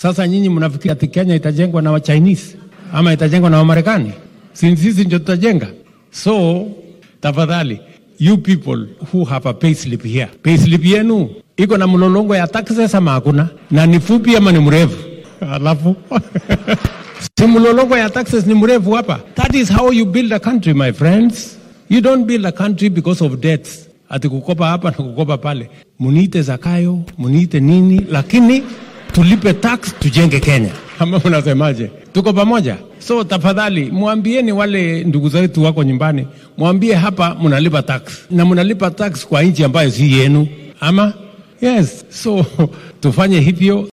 Sasa nyinyi mnafikiri ati Kenya itajengwa na wa Chinese ama itajengwa na Wamarekani? Si sisi ndio tutajenga? So tafadhali, you people who have a payslip here, payslip yenu iko na mlolongo ya taxes ama hakuna, na ni fupi ama ni mrefu? Alafu si mlolongo ya taxes ni mrefu hapa. That is how you build a country, my friends. You don't build a country because of debts, ati kukopa hapa na kukopa pale. Muniite Zakayo, muniite nini, lakini tulipe tax tujenge Kenya. Ama mnasemaje? Tuko pamoja? So tafadhali mwambieni wale ndugu zetu wako nyumbani, mwambie hapa mnalipa tax na mnalipa tax kwa nchi ambayo si yenu, ama yes. So tufanye hivyo.